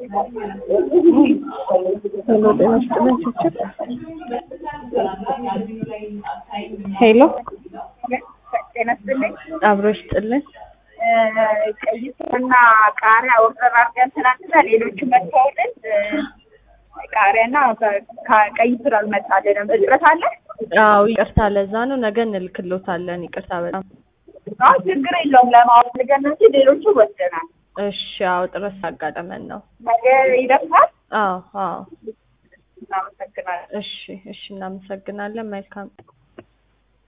ሄሎ ጤና ይስጥልን ችችር ሄሎ ጤና ይስጥልኝ። አብሮ ይስጥልን ቀይ ስርና ቃሪያ ኦርደር አድርገን ትናንትና ሌሎቹ መጥተውልን ቃሪያና ቀይ ስር አልመጣልንም። እጥረት አለ? አዎ ይቅርታ ለዛ ነው ነገ እንልክሎታለን ይቅርታ በጣም አዎ ችግር የለውም። ለማወቅ ልገና እንጂ ሌሎቹ ወስደናል። እሺ አዎ ጥረት ሳጋጠመን ነው ነገ ይደርሳል። አዎ አዎ እናመሰግናለን። እሺ እሺ እናመሰግናለን መልካም